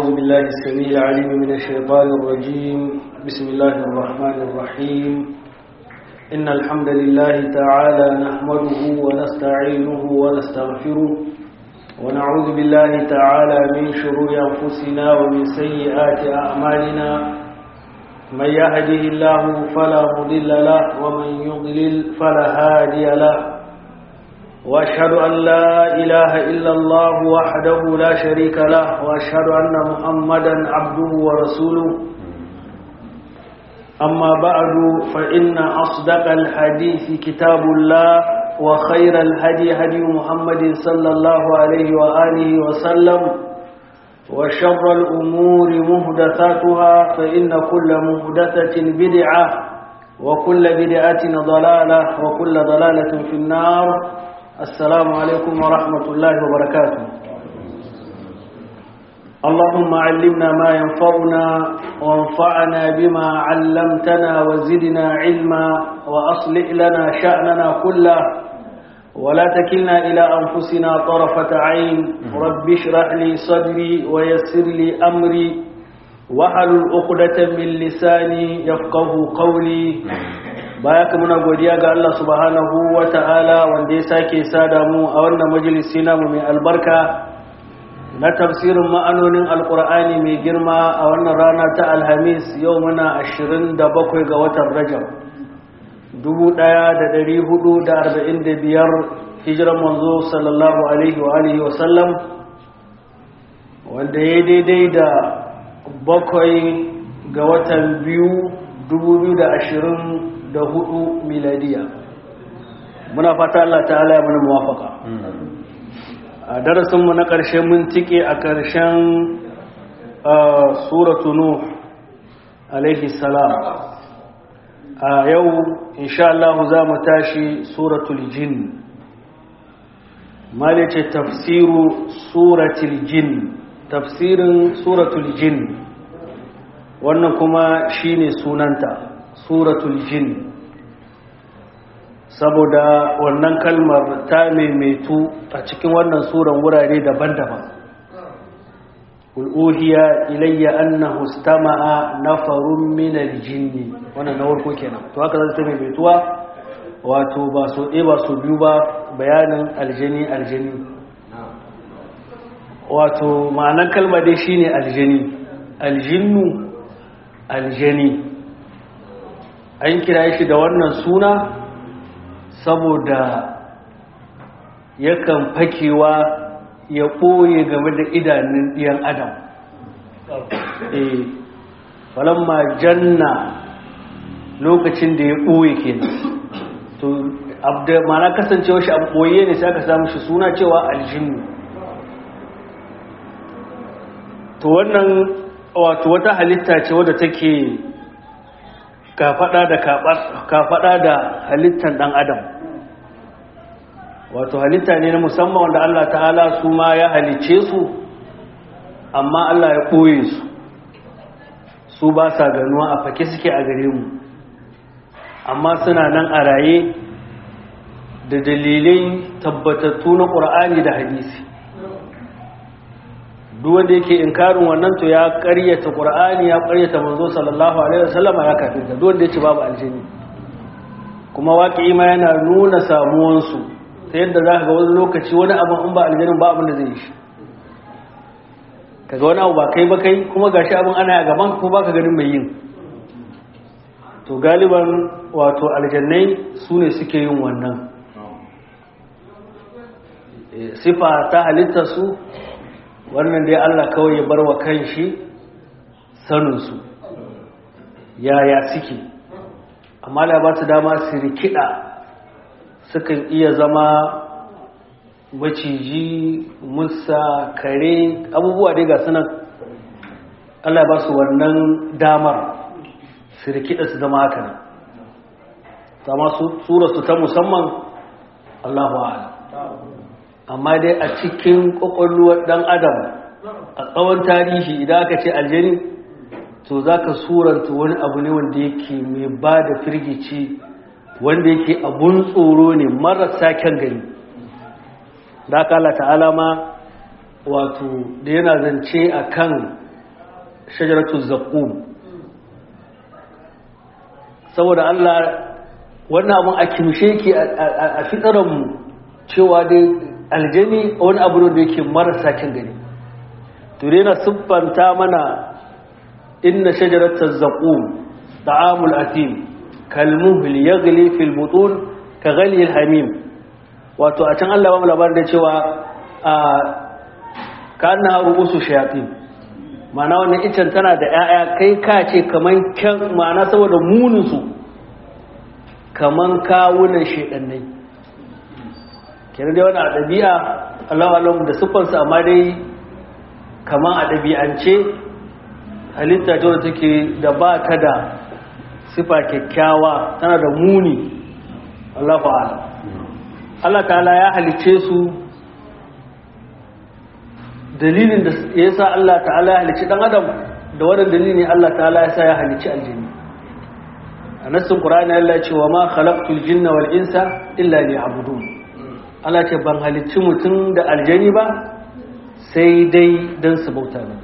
أعوذ بالله السميع العليم من الشيطان الرجيم بسم الله الرحمن الرحيم إن الحمد لله تعالى نحمده ونستعينه ونستغفره ونعوذ بالله تعالى من شرور أنفسنا ومن سيئات أعمالنا من يهده الله فلا مضل له ومن يضلل فلا هادي له وأشهد أن لا إله إلا الله وحده لا شريك له وأشهد أن محمدا عبده ورسوله أما بعد فإن أصدق الحديث كتاب الله وخير الهدي هدي محمد صلى الله عليه وآله وسلم وشر الأمور مهدثاتها فإن كل مهدثة بدعة وكل بدعة ضلالة وكل ضلالة في النار السلام عليكم ورحمة الله وبركاته اللهم علمنا ما ينفعنا وانفعنا بما علمتنا وزدنا علما وأصلح لنا شأننا كله ولا تكلنا إلى أنفسنا طرفة عين رب اشرح لي صدري ويسر لي أمري وحلل عقدة من لساني يفقه قولي baya ka muna godiya ga Allah subhanahu wa ta'ala wanda ya sake sada mu a wannan majalisi namu mai albarka na tafsirin ma'anonin alkur'ani mai girma a wannan rana ta alhamis yau muna 27 ga watan rajab 1445 hijiran manzo sallallahu alaihi wa alihi wa sallam wanda ya daidai da bakwai ga watan biyu 2020 da hudu miladiya muna fata Allah ta'ala ya mana muwafaka a darasinmu na ƙarshe mun tike a ƙarshen suratu nuh alaihi salam a yau insha Allah za mu tashi suratul jin malice tafsiru suratul jin tafsirin suratul jin wannan kuma shine sunanta suratul jin saboda wannan kalmar ta maimaitu a cikin wannan suran wurare daban-daban ul'uhiya ilayya annahu istama'a nafarun min aljinni wannan na farko kenan to haka zai ta maimaituwa wato ba so ɗaya ba so biyu ba bayanin aljini aljini wato ma'anar kalmar dai shine aljini aljinnu aljini an kira shi da wannan suna saboda yakan fakewa ya ɓoye game da idanun ɗiyan adam eh falamma janna lokacin da ya ɓoye kenan to mana kasancewa shi abu ɓoye ne sai aka samu shi suna cewa aljinnu to wannan wato wata halitta ce wadda take kafaɗa da kafaɗa da halittar ɗan adam wato halitta ne na musamman wanda Allah ta'ala su ma ya halice su amma Allah ya ɓoye su su ba sa ganuwa a fake suke a gare mu amma suna nan a raye da dalilai tabbatattu na ƙur'ani da hadisi duk wanda yake inkarin wannan to ya ƙaryata ƙur'ani ya ƙaryata manzo sallallahu alaihi wasallama ya kafirta duk wanda yace babu aljini kuma waƙi ma yana nuna samuwansu ta yadda za ka ga wani lokaci wani abin in ba aljinin ba abin da zai yi shi kaga wani abu ba kai ba kai kuma gashi abin ana a gaban kuma baka ganin mai yin to galiban wato aljannai su ne suke yin wannan sifa ta halitta su wannan dai Allah kawai ya bar wa kan shi saninsu yaya suke amma da ba su dama su rikida sukan iya zama maciji musa kare abubuwa dai ga sunan Allah ba su wannan damar su rikida su zama haka nan sama su ta musamman Allahu a'ala amma dai a cikin kwakwalwar dan adam a tsawon tarihi idan aka ce aljani to za ka suranta wani abu ne wanda yake mai ba da firgici wanda yake abun tsoro ne marasa kyan gani da aka Allah ta'ala ma wato da yana zance a kan shajaratu zaqqum saboda Allah wannan abun a kimshe ki a fitaran mu cewa dai aljani wani abu ne da yake marasa kin gani to dai na siffanta mana inna shajaratu zaqqum ta'amul atim kalmuhl yaghli fil butun ka ghali al hamim wato a can Allah ba mu labarin da cewa a kana rubusu shayatin ma'ana wannan icen tana da 'ya'ya kai ka ce kaman kyan ma'ana saboda muninsu kaman kawunan shedannai kenan dai wani a ɗabi'a Allah alam da siffarsa amma dai kaman a ɗabi'ance halitta ta wadda take da ba ta da sifa kyakkyawa tana da muni Allah fa'ala Allah ta'ala ya halice su dalilin da ya sa Allah ta'ala ya halicci dan adam da wannan dalilin Allah ta'ala ya sa ya halicci aljini a nassin qur'ani Allah ya ce wa ma khalaqtul jinna wal insa illa liya'budun Allah ce ban halicci mutum da aljani ba sai dai dan su bauta ne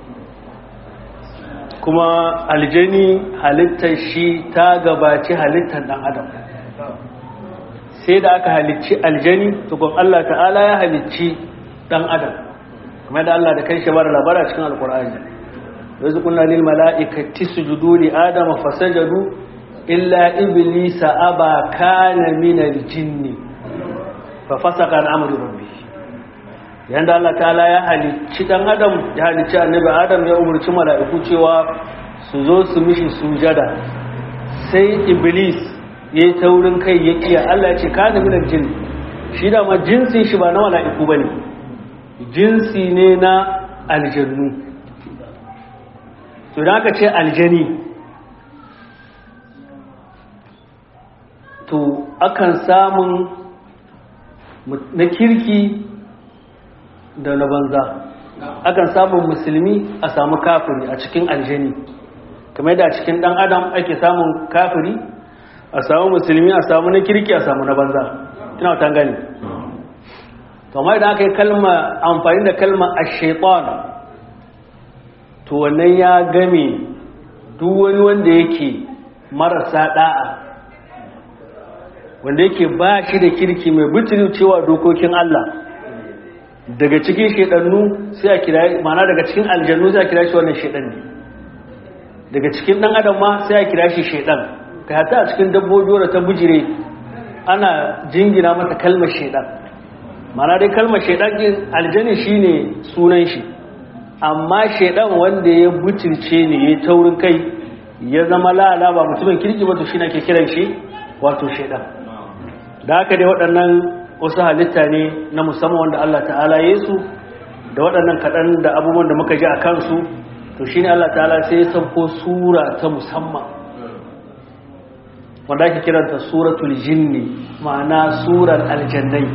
kuma aljani halittar shi ta gabaci halittar dan adam sai da aka halicci aljani tukun Allah ta'ala ya halicci dan adam kamar da Allah da kai shi bar labara cikin alkur'ani yanzu kunna lil mala'ikati sujudu li adama fasajadu illa iblisa aba kana min al jinni fa fasaka an amri rabbi yanda Allah ta'ala ya halicci dan adam ya halicci annabi adam ya umurci mala'iku cewa su zo su mishi sujada sai iblis yayi taurin kai ya kiya Allah ya ce kana min al jinni shi da ma jinsin shi ba na mala'iku bane jinsi ne na aljannu to da aka ce aljani to akan samun na kirki da na banza akan samun musulmi a samu kafiri a cikin aljani kamar yadda a cikin dan adam ake samun kafiri a samu musulmi a samu na kirki a samu na banza ina wata gani kamar da aka yi kalma amfani da kalma a shaitan to wannan ya game duk wani wanda yake marasa da'a wanda yake ba shi da kirki mai butulu cewa dokokin Allah daga cikin shaidannu sai a kira mana daga cikin aljannu sai a kira shi wannan shaidan ne daga cikin dan adam ma sai a kira shi shaidan kai hata a cikin dabbobi wadda ta bujire ana jingina mata kalmar shaidan mana dai kalmar shaidan din aljani shine sunan shi amma shaidan wanda ya butulce ne ya taurin kai ya zama lala ba mutumin kirki ba to shine ake kiran shi wato shaidan da haka dai waɗannan wasu halitta ne na musamman wanda Allah ta'ala ya su da waɗannan kaɗan da abubuwan da muka ji a kansu to shine Allah ta'ala sai ya sauko sura ta musamman wanda ake kiranta suratul jinni ma'ana surar aljannai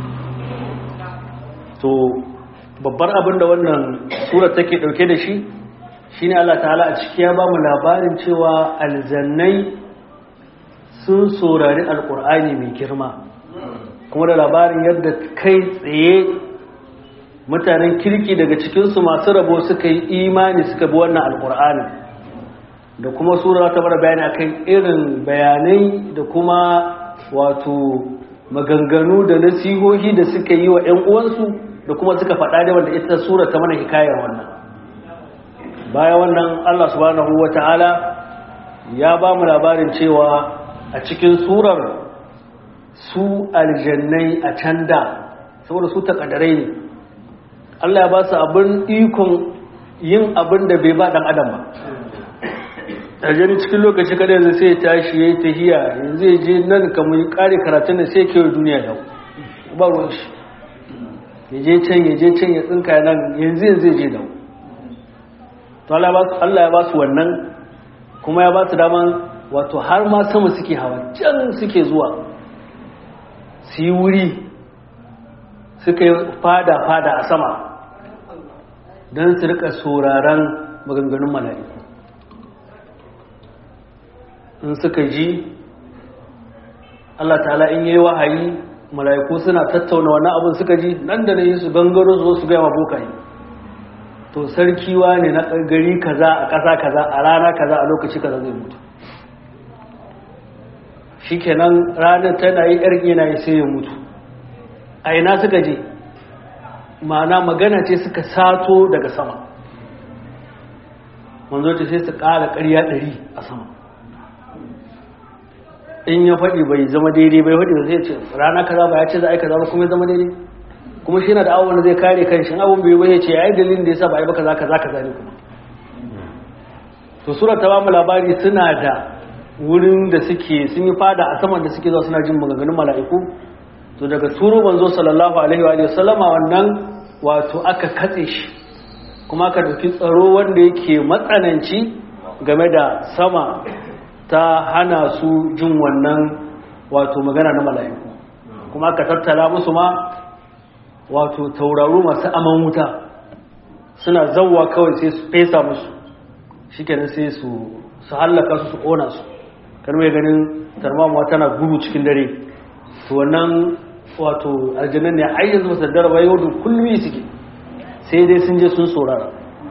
to babbar abin da wannan surar take dauke da shi shine Allah ta'ala a ciki ya bamu labarin cewa aljannai sun saurari alkur'ani mai girma kuma da labarin yadda kai tsaye mutanen kirki daga cikinsu masu rabo suka yi imani suka bi wannan alkur'ani da kuma sura ta bar bayani akan irin bayanai da kuma wato maganganu da nasihohi da suka yi wa 'yan uwansu da kuma suka faɗa da wanda ita sura ta mana hikayar wannan baya wannan Allah subhanahu wata'ala ya ba mu labarin cewa a cikin surar su aljannai a can da saboda su takadarai ne Allah ya ba su abin ikon yin abin da bai ba dan adam ba aljani cikin lokaci kada yanzu sai ya tashi ya yi tahiya yanzu ya je nan kamar kare karatun da sai kewa duniya yau ba ruwan shi ya je can ya je can ya tsinka nan yanzu yanzu ya je da to Allah ya ba su wannan kuma ya ba su daman wato har ma sama suke hawa can suke zuwa su yi wuri suka yi fada-fada a sama don su rika sauraron maganganun mala'iku in suka ji Allah ta'ala in yi wahayi mala'iku suna tattauna wani abin suka ji nan da na yi su gangaro su su gaya bokaye to sarkiwa ne na gari kaza a ƙasa kaza a rana kaza a lokaci kaza zai mutu shikenan ranar tana yi yar yana sai ya mutu a ina suka je ma'ana magana ce suka sato daga sama manzo ce sai su ƙara ƙarya ɗari a sama in ya faɗi bai zama daidai bai faɗi zai ce rana kaza ba ya ce za a yi kaza ba kuma ya zama daidai kuma shi yana da awon zai kare kan shi abun bai bai ce ya yi dalilin da ya sa ba a yi ba kaza kaza kaza ne kuma to sura ta ba mu labari suna da wurin da suke sun yi fada a saman da suke zuwa suna jin maganganun mala'iku to daga turo manzo sallallahu alaihi wa sallama wannan wato aka katse shi kuma aka dauki tsaro wanda yake matsananci game da sama ta hana su jin wannan wato magana na mala'iku kuma aka tattala musu ma wato tauraro masu aman wuta suna zawwa kawai sai su fesa musu shikenan sai su su hallaka su su kona su kan mai ganin tarmamuwa tana gudu cikin dare to wannan wato aljannan ne har yanzu ba saddara ba yau da kullum suke sai dai sun je sun saurara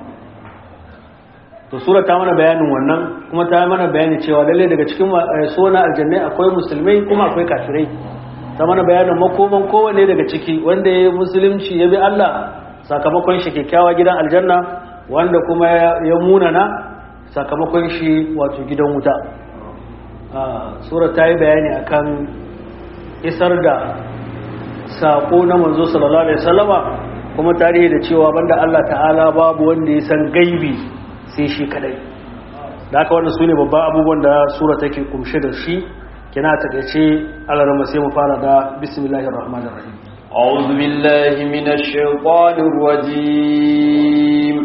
to sura ta mana bayanin wannan kuma ta mana bayani cewa lalle daga cikin sona aljannai akwai musulmai kuma akwai kafirai ta mana bayanin makoman kowanne daga ciki wanda ya musulunci ya bi Allah sakamakon shi kyakkyawa gidan aljanna wanda kuma ya munana sakamakon shi wato gidan wuta sura ta yi bayani akan isar da sako na manzo sallallahu alaihi wasallama kuma tarihi da cewa banda Allah ta'ala babu wanda ya san gaibi sai shi kadai da haka wannan sune babban abubuwan da sura take kumshe da shi kina takeice alarma sai mu fara da bismillahir rahmanir rahim أعوذ بالله من الشيطان الرجيم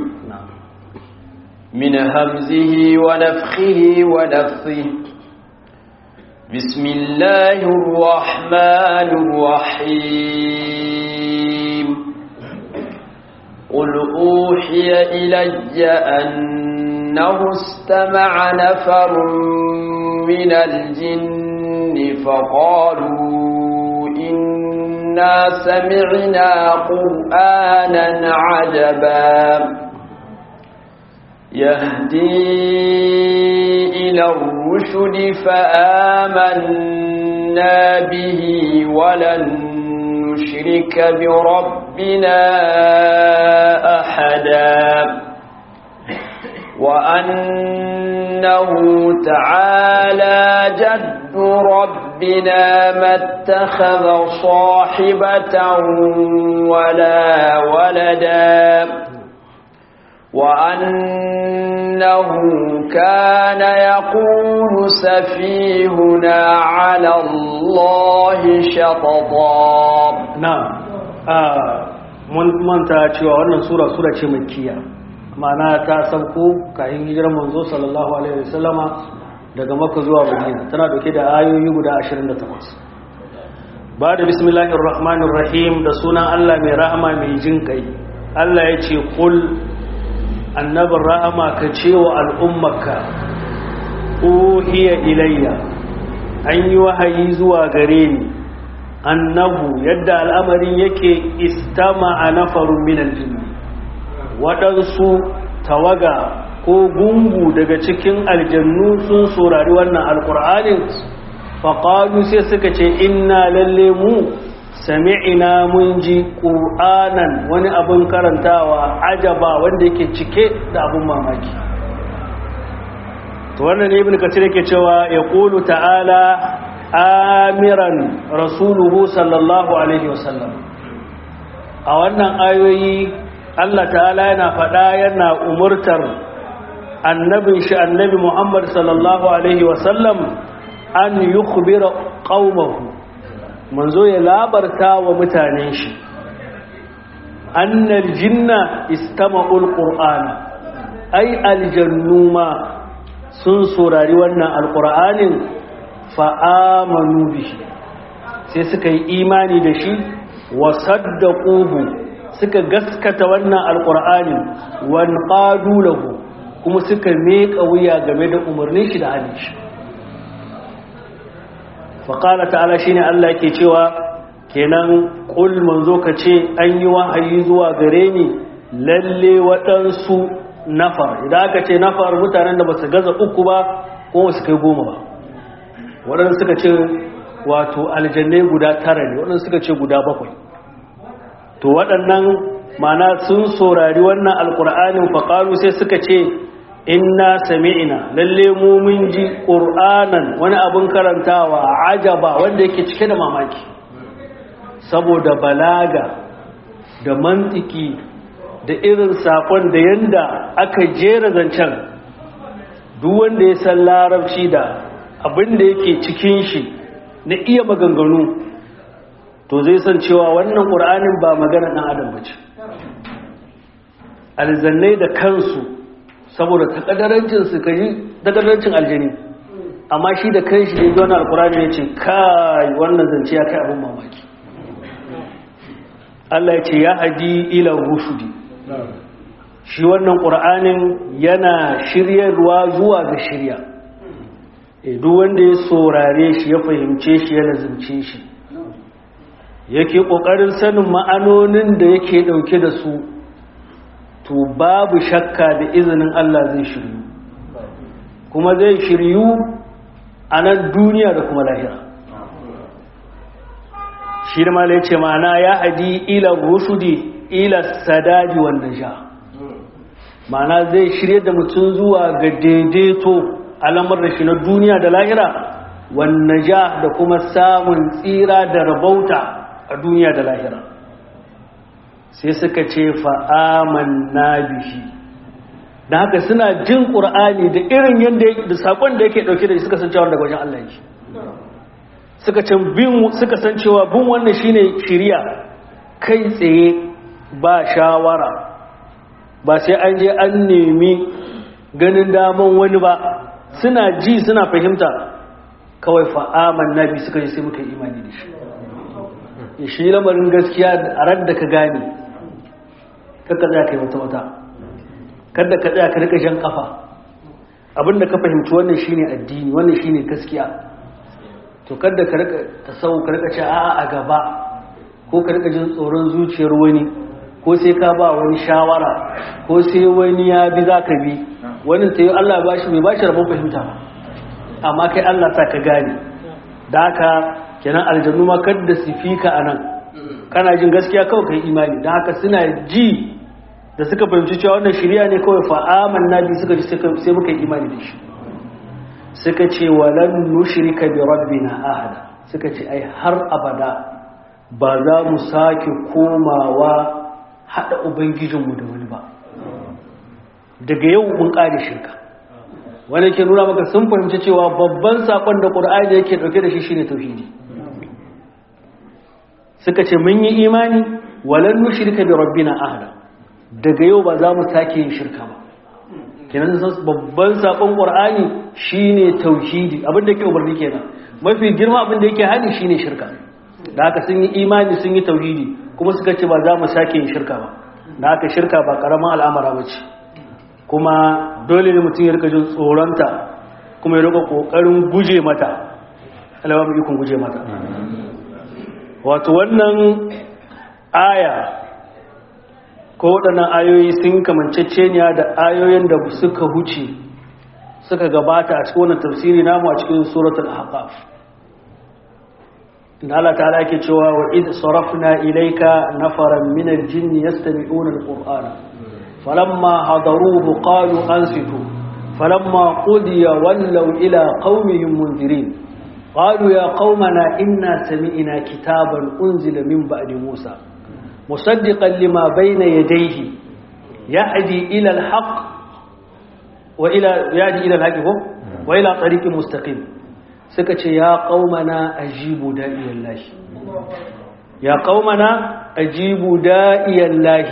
من همزه ونفخه ونفثه بسم الله الرحمن الرحيم قل أوحي إلي أنه استمع نفر من الجن فقالوا إنا سمعنا قرآنا عجبا يهدي إلى الرشد فآمنا به ولن نشرك بربنا أحدا وأنه تعالى جد ربنا ما اتخذ صاحبة ولا ولدا وأنه كان يقول سفيهنا على الله شططا na'am mun manta cewa wannan sura sura ce makkiya ma'ana ta sauko kayan hijirar manzo sallallahu alaihi wasallama daga makka zuwa madina tana dauke da ayoyi guda 28 ba da bismillahir rahmanir rahim da sunan Allah mai rahama mai jin kai Allah ya ce kul annabin rahama ka ce wa al'ummarka uhiya ilayya an yi wahayi zuwa gare ni annahu yadda al'amarin yake istama a nafarun minal jinni waɗansu tawaga ko gungu daga cikin aljannu sun saurari wannan alƙur'anin faƙalu sai suka ce inna lalle mu sami'ina mun ji ƙur'anan wani abin karantawa ajaba wanda yake cike da abin mamaki to wannan ibn kathir yake cewa ya qulu ta'ala amiran rasuluhu sallallahu alaihi wasallam a wannan ayoyi Allah ta'ala yana faɗa yana umurtar annabin shi annabi Muhammad sallallahu alaihi wasallam an yukhbira qaumahu manzo ya labarta wa mutanen shi annal jinna istama'ul qur'ana ai aljannu ma sun saurari wannan alqur'anin fa amanu bihi sai suka yi imani da shi wa saddaquhu suka gaskata wannan alqur'anin wan qadu lahu kuma suka meka wuya game da umarnin shi da halin shi faƙala ta'ala shi ne Allah ke cewa kenan ƙul manzo ka ce an yi wahayi zuwa gare ni lalle waɗansu nafar idan aka ce nafar mutanen da ba su gaza uku ba ko su kai goma ba waɗansu suka ce wato aljannai guda tara ne waɗansu suka ce guda bakwai to waɗannan mana sun saurari wannan alƙur'anin faƙalu sai suka ce inna sami'ina lalle mu mun ji ƙur'anan wani abin karantawa ajaba wanda yake cike da mamaki saboda balaga da mantiki da irin saƙon da yanda aka jera zancen duk wanda ya san larabci da abin da yake cikin shi na iya maganganu to zai san cewa wannan ƙur'anin ba magana ɗan adam ba ce alzannai da kansu saboda takadarancin su kaji takadarancin aljani amma shi da kanshi da ya alƙur'ani ya ce kai wannan zance ya kai abin mamaki Allah ya ce ya hadi ila rushudi shi wannan ƙur'anin yana shiryarwa zuwa ga shirya duk wanda ya saurare shi ya fahimce shi ya lazimce shi yake ƙoƙarin sanin ma'anonin da yake ɗauke da su to babu shakka da izinin Allah zai shiryu kuma zai shiryu a nan duniya da kuma lahira shi da mala ya ce ma'ana ya hadi ila rushudi ila sadadi wanda sha ma'ana zai shirye da mutum zuwa ga daidaito alamar da shi na duniya da lahira wanda ja da kuma samun tsira da rabauta a duniya da lahira sai suka ce fa'aman na bihi da haka suna jin ƙur'ani da irin yadda da saƙon da yake ɗauke da suka san cewa daga wajen Allah yake suka ce bin suka san cewa bin wannan shine shiriya kai tsaye ba shawara ba sai an je an nemi ganin daman wani ba suna ji suna fahimta kawai fa'aman nabi suka ji sai muka yi imani da shi shi lamarin gaskiya a ran da ka gane kakka za ka yi wata wata kada ka tsaya ka rika shan kafa abinda ka fahimci wannan shine addini wannan shine gaskiya to kada ka rika tasawuf ka rika ce a'a a gaba ko ka rika jin tsoron zuciyar wani ko sai ka ba wani shawara ko sai wani ya bi za ka bi wani ta yi Allah ba shi mai ba shi rabon fahimta ba amma kai Allah sa ka gane da haka kenan aljannu ma kadda su fika a nan kana jin gaskiya kawai ka yi imani da haka suna ji da suka fahimci cewa wannan shirya ne kawai fa'aman nabi suka ji sai muka yi imani da shi suka ce walan nushrika bi rabbina ahada suka ce ai har abada ba za mu sake komawa hada ubangijinmu da wani ba daga yau mun kare shirka wanda ke nuna maka sun fahimci cewa babban sakon da qur'ani yake dauke da shi shine tauhidi suka ce mun yi imani walan nushrika bi rabbina ahada daga yau ba za mu sake yin shirka ba kenan babban sakon qur'ani shine tauhidi abin da yake umarni kenan mafi girma abin da yake hali shine shirka da haka sun yi imani sun yi tauhidi kuma suka ce ba za mu sake yin shirka ba da haka shirka ba karaman al'amara ba ce kuma dole ne mutum ya rika jin tsoronta kuma ya rika kokarin guje mata alawa mu ikon guje mata wato wannan aya ko waɗannan ayoyi sun kamanceceniya da ayoyin da suka huce suka gabata a cikin wannan tafsiri namu a cikin suratul ahqaf inda Allah ta'ala yake cewa wa id sarafna ilayka nafaran min al-jinn yastami'una al-qur'ana falamma hadaruhu qalu ansitu falamma qudiya wallaw ila qaumihim munzirin قالوا يا قومنا إنا سمعنا كتابا أنزل من بعد موسى مصدقا لما بين يديه يهدي إلى الحق وإلى يهدي إلى الحق وإلى طريق مستقيم سكت يا قومنا أجيبوا داعي الله يا قومنا أجيبوا داعي الله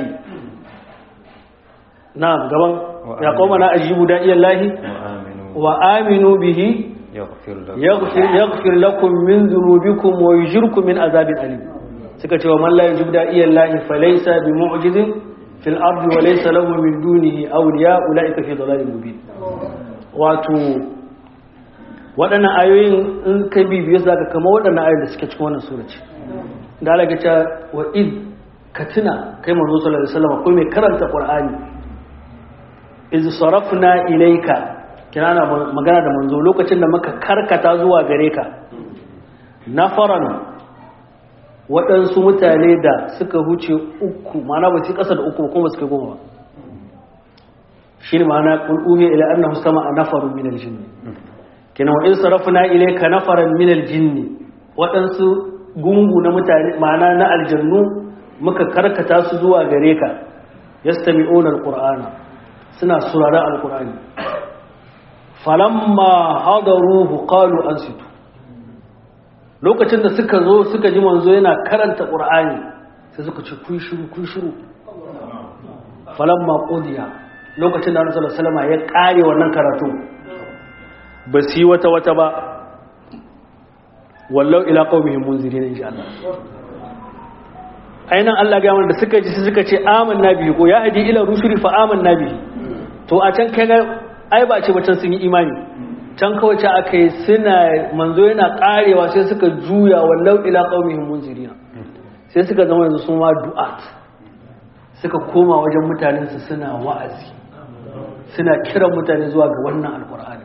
نعم قبل يا قومنا أجيبوا داعي الله وآمنوا به يغفر, يغفر لكم من ذنوبكم ويجركم من عذاب أليم suka ce wa man la yujib da'iya Allah fa laysa bi mu'jizin fil ardi wa laysa lahu min dunihi awliya ulaika fi dhalalin mubin wato waɗannan ayoyin in ka bibiye zaka kama waɗannan ayoyin da suke cikin wannan sura ce da Allah ya ce wa id ka tuna kai manzo sallallahu alaihi wasallam ko mai karanta qur'ani iz sarafna ilayka kirana magana da manzo lokacin da muka karkata zuwa gare ka nafaran waɗansu mutane da suka huce uku mana ba su ƙasa da uku kuma suka goma ba shi ne ma'ana ƙul'uhi ila annahu sama a nafarun minal jinni kina wa in sarafna ilayka nafaran minal jinni waɗansu gungu na mutane ma'ana na aljannu muka karkata su zuwa gare ka yastami'una alqur'ana suna surara alqur'ani falamma hadaruhu qalu ansitu lokacin da suka zo suka ji manzo yana karanta qur'ani sai suka ce kun shiru kun shiru falamma qudiya lokacin da Annabi sallallahu alaihi wasallam ya kare wannan karatu ba su yi wata wata ba wallau ila qaumihim munzirin insha Allah ainihin Allah ga da suka ji suka ce amanna bihi ko ya hadi ila rusuli fa amanna bihi to a can kaga ai ba ce bacin sun yi imani can kawai ce aka yi suna manzo yana karewa sai suka juya wallau ila qaumihim munzirina sai suka zama yanzu sun ma du'at suka koma wajen mutanen su suna wa'azi suna kiran mutane zuwa ga wannan alqur'ani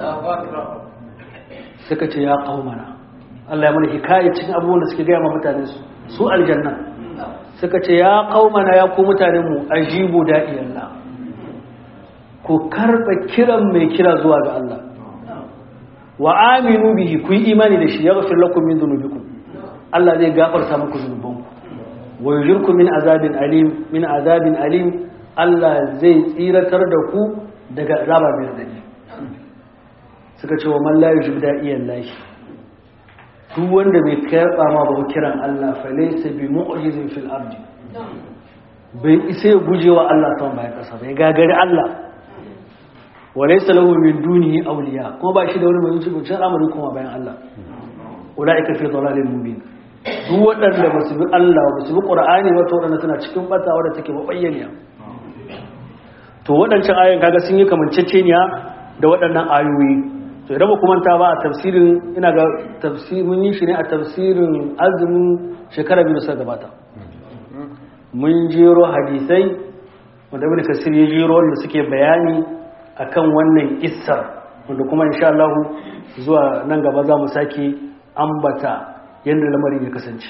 suka ce ya qaumana Allah ya mana hikaye cikin abubuwan da suke gaya ma mutanen su su aljanna suka ce ya qaumana ya ku mutanen mu ajibu da'iyallah ku karba kiran mai kira zuwa ga Allah wa aminu bihi ku yi imani da shi yaghfir lakum min dhunubikum Allah zai gafarta muku zunubanku wa yujirkum min azabin alim min azabin alim Allah zai tsiratar da ku daga azaba mai radadi suka ce wa man la yujib da'iyan lahi duk wanda bai karba ma ba kiran Allah fa laysa bi mu'jizin fil ardi bai isa ya gujewa Allah ta bayan kasa bai gagari Allah walaisa lahu min dunihi awliya kuma ba shi da wani mai wuce wuce al'amari kuma bayan Allah ulaika fi dhalalin mubin duk waɗanda ba su bi Allah ba su bi Qur'ani ba to waɗanda suna cikin bata wadda take mabayyaniya to waɗancan ayoyin kaga sun yi kamanceceniya da waɗannan ayoyi to idan ba kuma ta ba a tafsirin ina ga tafsirin yi shi ne a tafsirin azumin shekara biyu da suka gabata mun jero hadisai wanda ibn kasir ya jero wanda suke bayani akan wannan kissar wanda kuma insha Allah zuwa nan gaba za mu sake ambata yadda lamarin ya kasance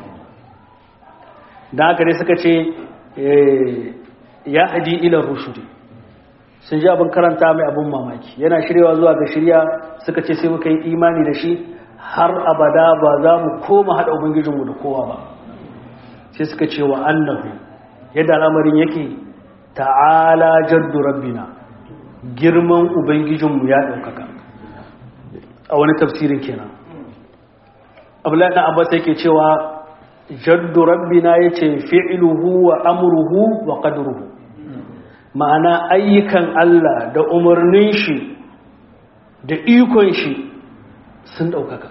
da haka dai suka ce ya haji ilar rushudi sun ji abin karanta mai abin mamaki yana shiryawa zuwa ga shirya suka ce sai muka yi imani da shi har abada ba za mu koma haɗa ubangijinmu da kowa ba sai suka ce wa annahu yadda al'amarin yake ta'ala jaddu rabbina girman ubangijinmu ya ɗaukaka a wani tafsirin kenan abdullahi ɗan abbas yake cewa jaddu rabbina ya ce fi'iluhu wa amruhu wa qadruhu ma'ana ayyukan Allah da umarnin shi da ikon shi sun ɗaukaka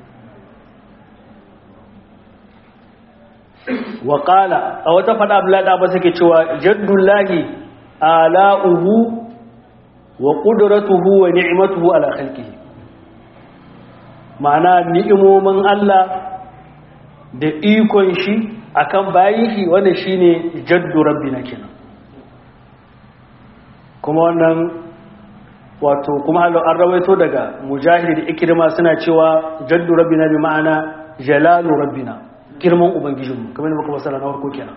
wa ƙala a wata faɗa abdullahi ɗan abbas yake cewa jaddullahi ala'uhu wa ƙudurattuhu wa ni'imatuhu ala khalqihi ma'ana ni'imomin Allah da ikon shi akan bayin shi wannan shine jaddu rabbina kenan kuma wannan wato kuma an rawaito daga mujahid da ikrima suna cewa jaddu rabbina bi ma'ana jalalu rabbina girman ubangijinmu kamar muka masala na farko kenan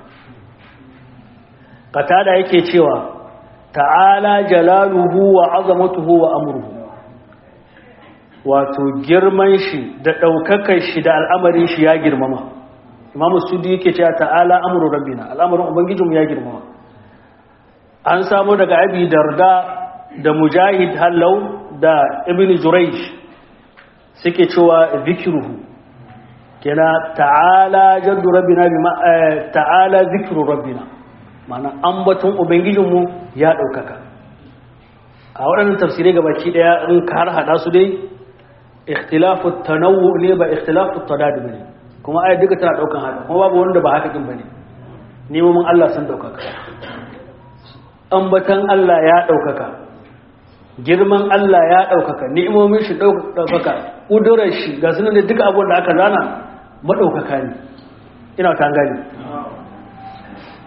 qatada yake cewa ta'ala jalaluhu wa azamatuhu wa amruhu wato girman shi da daukakar shi da al'amarin shi ya girmama imamu sudi yake cewa ta'ala amru rabbina al'amarin ubangijinmu ya girmama an samu daga abi darda da mujahid hallau da ibn jurayj suke cewa zikruhu kena ta'ala jaddu rabbina bima ta'ala zikru rabbina mana ambaton ubangijinmu ya ɗaukaka a waɗannan tafsirai gabaki ɗaya in ka har haɗa su dai ikhtilafu tanawu ne ba ikhtilafu tadad bane kuma ayat duka tana ɗaukan haka kuma babu wanda ba haka kin bane nemomin Allah sun ɗaukaka ambatan Allah ya ɗaukaka girman Allah ya ɗaukaka ni'imomin shi ɗaukaka ƙudurar shi ga sunan da duka abubuwan da aka zana maɗaukaka ne ina ta gani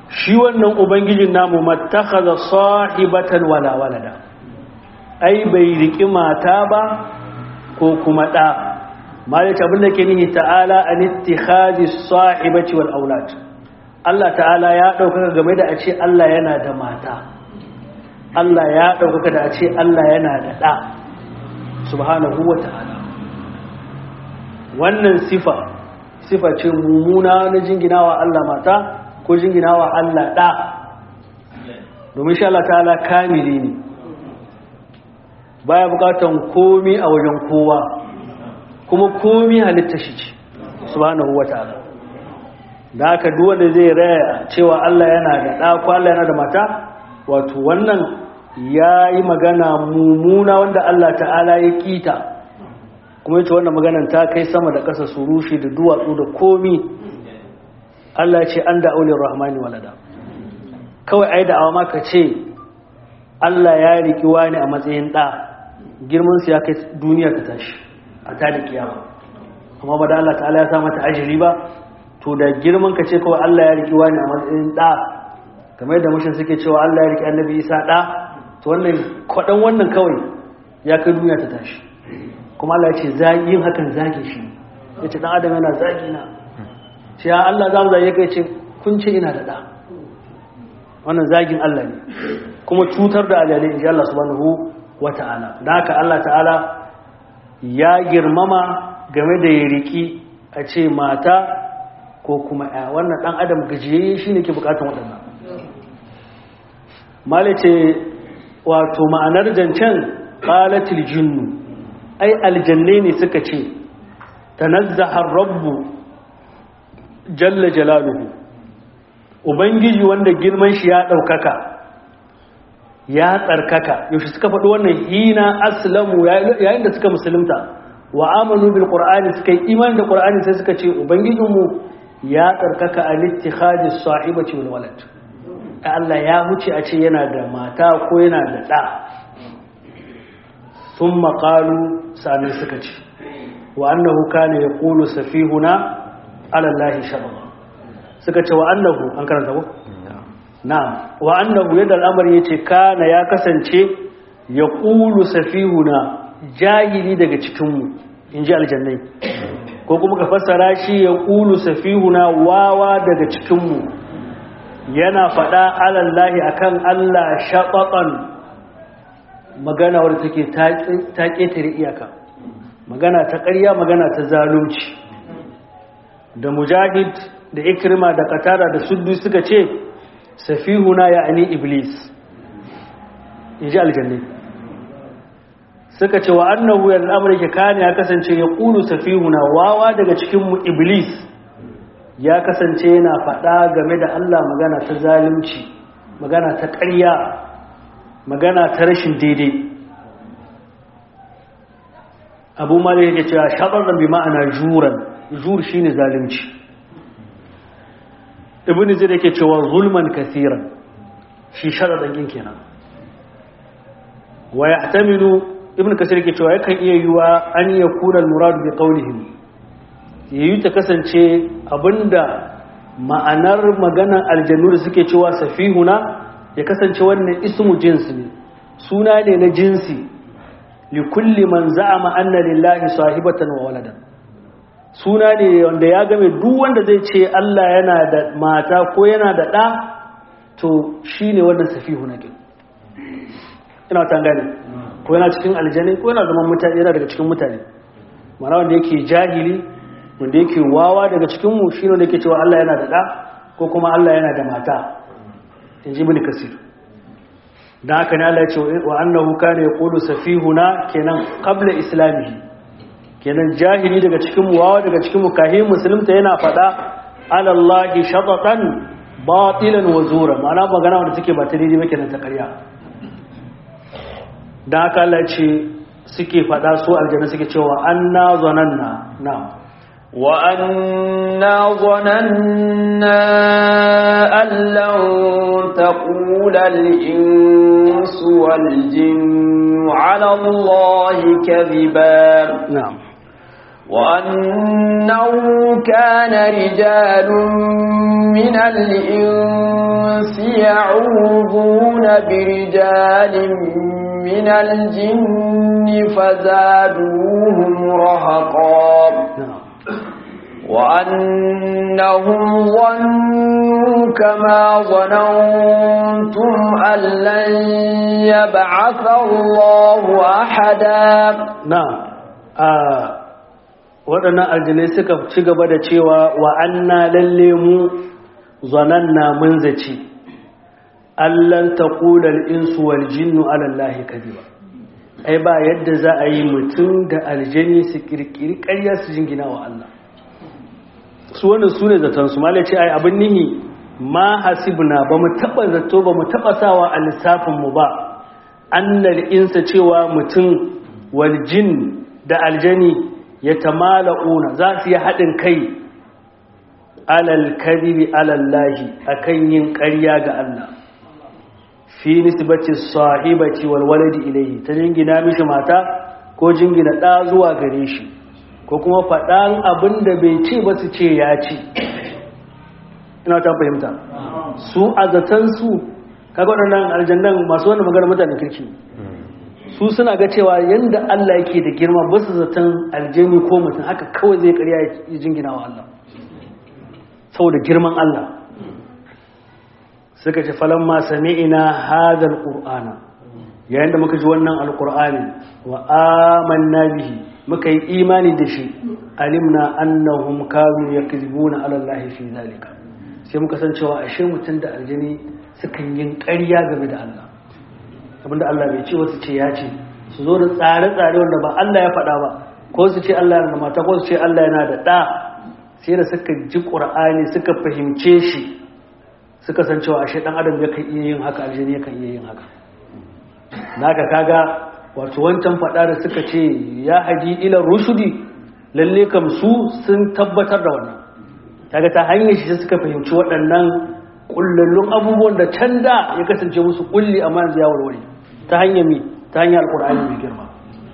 shi wannan ubangijin namu mattakhadha sahibatan wala walada ai bai riki mata ba ko kuma da malaka abin da ke nihi ta'ala an ittikhadhi sahibati wal aulad Allah ta'ala ya ɗaukaka game da a ce Allah yana da mata Allah ya ɗaukaka da a ce Allah yana da ɗa subhanahu wa ta'ala wannan sifa sifa ce mummuna na jinginawa Allah mata ko jinginawa Allah ɗa domin shi Allah ta'ala kamili ne baya bukatan komi a wajen kowa kuma komi halitta shi ce subhanahu wa ta'ala da haka duwanda zai raya cewa Allah yana da ɗa ko Allah yana da mata wato wannan ya yi magana mummuna wanda Allah ta'ala ya kita kuma ita wannan maganan ta kai sama da ƙasa su rushe da duwatsu da komi Allah ce an da aulin rahmani walada kawai ai da ma ka ce Allah ya riki wani a matsayin ɗa girman su ya kai duniya ta tashi a ta da kiyama amma ba da Allah ta'ala ya sa mata ajiri ba to da girman ka ce kawai Allah ya riki wani a matsayin ɗa kamar da mushin suke cewa Allah ya riki annabi Isa ɗa to wannan kwaɗan wannan kawai ya kai duniya ta tashi kuma Allah ya ce yin hakan zage shi ya ce ɗan adam yana zagi na ce ya Allah za mu zage kai ce kun ce ina da ɗa wannan zagin Allah ne kuma cutar da alalai in ji Allah subhanahu wa ta'ala da haka Allah ta'ala ya girmama game da ya riki a ce mata ko kuma ya wannan ɗan adam gajiyayye shi ne ke bukatan waɗannan malice wato ma'anar zancen ƙalatil jinnu ai aljanne ne suka ce tanazzahar rabbu jalla jalaluhu ubangiji wanda girman shi ya ɗaukaka ya tsarkaka yaushe suka faɗi wannan hina aslamu yayin da suka musulunta wa amanu bil qur'ani suka yi iman da qur'ani sai suka ce ubangijinmu ya tsarkaka a littikhadi sahibati wal walad Allah ya huce a ce yana da mata ko yana da ɗa sun maƙalu sami suka ce wa annahu kana ya ƙulu safihuna alallahi shababa suka ce wa annahu an karanta ko? na wa annahu yadda al'amari ya ce kana ya kasance ya ƙulu safihuna jahili daga cikinmu in ji aljannai ko kuma ka fassara shi ya ƙulu safihuna wawa daga cikinmu yana faɗa alallahi akan Allah shaɓaɓan magana wadda take ta ƙetare iyaka magana ta ƙarya magana ta zalunci da mujahid da ikrima da katara da suddu suka ce safihuna ya ani iblis in ji aljanni suka ce wa annahu ya al'amurka kane ya kasance ya ƙulu safihuna wawa daga cikinmu iblis ya kasance yana faɗa game da Allah magana ta zalunci magana ta ƙarya magana ta rashin daidai abu ma da yake cewa shaɓar bi ma'ana juran jur shi ne zalunci ibn zai yake cewa zulman kasiran shi sharaɗin kenan wa ya tamilu ibn kasir yake cewa yakan iya yiwa an yi kunan muradu bi ƙaunihim yayi ta kasance abinda ma'anar maganar aljanu da suke cewa safihuna ya kasance wannan ismu jinsi ne suna ne na jinsi li kulli man za'ama anna lillahi sahibatan wa waladan suna ne wanda ya game duk wanda zai ce Allah yana da mata ko yana da ɗa to shine wannan safihuna kin ina ta gane ko yana cikin aljani ko yana zaman mutane yana daga cikin mutane mana wanda yake jahili wanda yake wawa daga cikinmu shi ne yake cewa Allah yana da ɗa ko kuma Allah yana da mata in ji bin kasir don haka ne Allah ya ce wa annahu kana yaqulu safihuna kenan qabla islamihi kenan jahili daga cikinmu wawa daga cikinmu kahi musulunta yana faɗa ala Allah shatatan batilan wa zura ma'ana magana wanda take ba ta daidai ba kenan ta ƙarya don haka Allah ya ce suke faɗa su aljanna suke cewa anna zananna na'am وأنا ظننا أن لن تقول الإنس والجن على الله كذبا نعم وأنه كان رجال من الإنس يعوذون برجال من الجن فزادوهم رهقا وأنهم ظنوا كما ظننتم أن لن يبعث الله أحدا نعم waɗannan aljinai suka ci gaba da cewa wa anna lalle mu zananna mun zaci allan taqulal insu wal jinnu ala allahi kadiba ai ba yadda za a yi mutum da aljani su kirkiri ƙarya su jingina wa Allah su wannan su ne zaton su malace ai abin nihi ma hasibna ba mu taba zato ba mu taba sawa a lissafin mu ba annal insa cewa mutum wal jin da aljani ya tamala'una za su yi haɗin kai alal kadibi alallahi akan yin ƙarya ga Allah fi nisbati sahibati wal waladi ilayhi ta jingina mishi mata ko jingina ɗa zuwa gare shi ko kuma faɗan abin da bai ce ba su ce ya ce ina ta fahimta su a zatansu kaga waɗannan aljannan masu wanda magana mutanen kirki su suna ga cewa yadda Allah yake da girma ba su zaton aljani ko mutum haka kawai zai karya ya jingina wa Allah saboda girman Allah suka ce falon ma sami'ina hadal qur'ana yayin da muka ji wannan alqur'ani wa amanna bihi muka yi imani da shi alimna annahum kanu yakzibuna ala allahi fi zalika sai muka san cewa ashe mutum da aljini sukan yin ƙarya game da Allah abinda Allah bai ce wasu ce ya ce su zo da tsare-tsare wanda ba Allah ya faɗa ba ko su ce Allah yana da mata ko su ce Allah yana da ɗa sai da suka ji ƙur'ani suka fahimce shi suka san cewa ashe ɗan adam yakan iya yin haka aljini yakan iya yin haka naka kaga wato wancan faɗa da suka ce ya haji ila rushudi lalle kam su sun tabbatar da wannan kaga ta hanyar shi suka fahimci waɗannan kullallun abubuwan da can da ya kasance musu kulli amma yanzu ya warware ta hanyar mi ta hanyar alkur'ani mai girma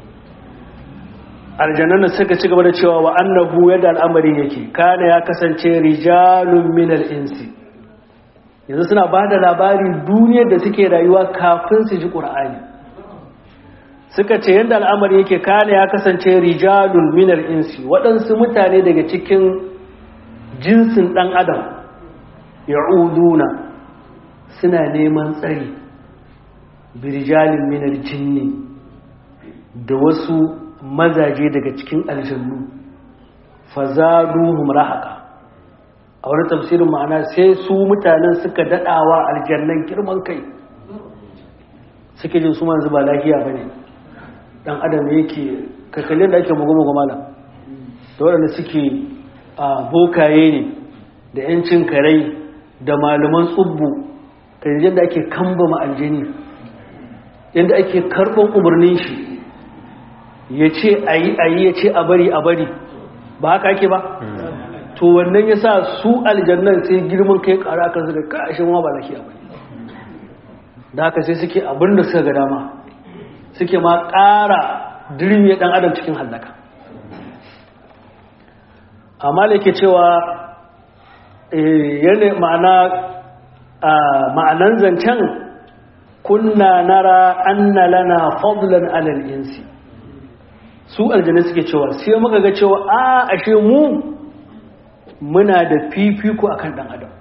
aljannan suka ci gaba da cewa wa annahu yadda al'amarin yake kana ya kasance rijalun minal insi yanzu suna ba da labari duniyar da suke rayuwa kafin su ji ƙur'ani suka ce yadda al'amari yake kana ya kasance rijalun minal insi waɗansu mutane daga cikin jinsin ɗan adam ya'uduna suna neman tsari birjalin minar jinni da wasu mazaje daga cikin aljannu fazaduhum rahaka a wani tafsirin ma'ana sai su mutanen suka dadawa aljannan girman kai suke jin su manzu ba lafiya ba ne dan adam yake kakalin da ake mugu-mugu malam da waɗanda suke a bokaye ne da 'yancin karai da malaman tsubbu kan yadda ake kamba ma'aljani yadda ake karɓar umarnin shi ya ce a yi a yi ya ce a bari a bari ba haka ake ba to wannan ya sa su aljannan sai girman kai ƙara kan su da kashin ma ba lafiya ba da haka sai suke abin da suka ga dama suke ma ƙara dirmiya ɗan adam cikin hallaka amma da yake cewa yana ma'ana ma'anan zancen kunna nara anna lana fadlan alal insi su aljanna suke cewa sai muka ga cewa a ashe mu muna da fifiko akan dan adam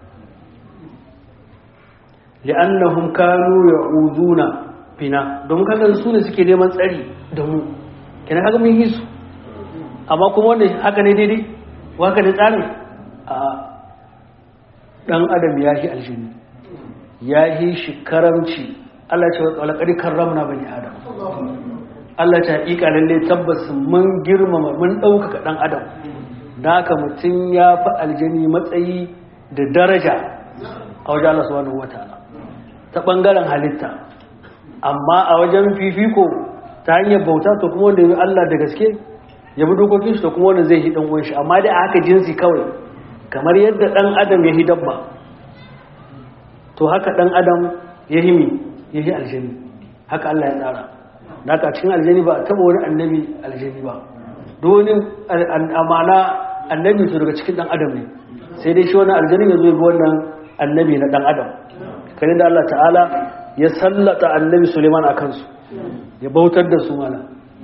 li'annahum kanu ya'uduna fina don kaga su ne suke neman tsari da mu kina kaga mun yi su amma kuma wannan haka ne daidai haka ne tsarin a dan adam ya yi aljini ya yi shi karamci Allah ce wa ƙari karramna bani adam Allah ta haƙiƙa lalle tabbas mun girmama mun ɗaukaka ɗan adam da haka mutum ya fi aljini matsayi da daraja a wajen Allah subhanahu wataala ta ɓangaren halitta amma a wajen fifiko ta hanyar bauta to kuma wanda ya Allah da gaske ya bi dokokin shi to kuma wanda zai yi ɗan uwan shi amma dai a haka jinsi kawai kamar yadda ɗan adam ya yi dabba to haka ɗan adam ya yi mi ya yi aljani haka Allah ya tsara da haka cikin aljani ba a taɓa wani annabi aljani ba donin amana annabi su daga cikin dan adam ne sai dai shi wannan aljanin ya zo bi wannan annabi na dan adam kare da Allah ta'ala ya sallata annabi Suleiman a kansu ya bautar da su mana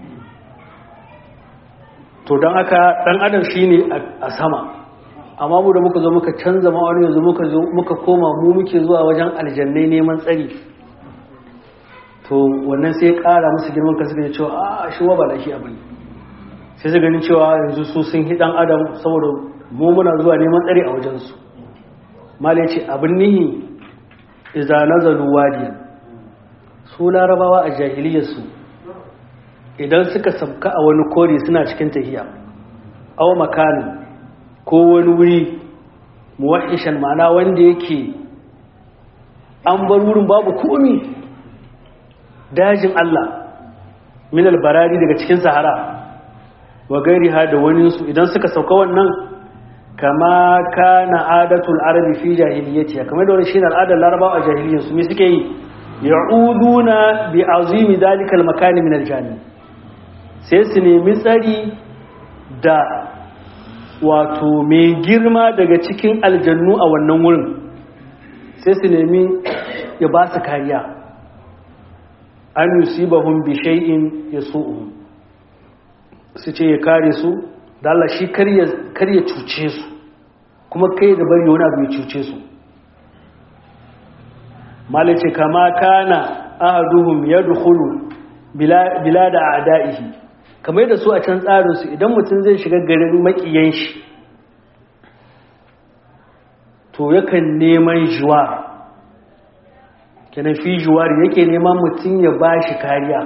to don haka dan adam shine a sama amma mu da muka zo muka canza ma'aunin yanzu muka zo muka koma mu muke zuwa wajen aljannai neman tsari to wannan sai ƙara musu girman kasu da cewa a shi wa ba da shi abin sai su ganin cewa yanzu su sun hi dan adam saboda mu muna zuwa neman tsari a wajensu mala ya ce abin nihi iza nazalu wadiyan su larabawa a jahiliyarsu idan suka sabka a wani kori suna cikin tahiya aw makanin ko wani wuri muwahishan ma'ana wanda yake an bar wurin babu komi dajin Allah min albarari daga cikin sahara wa gairi ha da waninsu idan suka sauka wannan kama kana adatul arabi fi jahiliyyati kamar da wani shine al'adar larabawa a jahiliyyar su me suke yi ya'uduna bi azimi dalikal makani min aljani sai su nemi tsari da wato mai girma daga cikin aljannu a wannan wurin sai su nemi ya ba su kariya an yusibahum bi shay'in yasu'uhum su ce ya kare su da Allah shi kar ya cuce su kuma kai da bari wani abu ya cuce su malice kama kana ahaduhum yadkhulu bila da a'da'ihi kamar da su a can tsarin su idan mutum zai shiga garin makiyan shi to yakan neman juwa kenan fi juwar yake neman mutum ya bashi kariya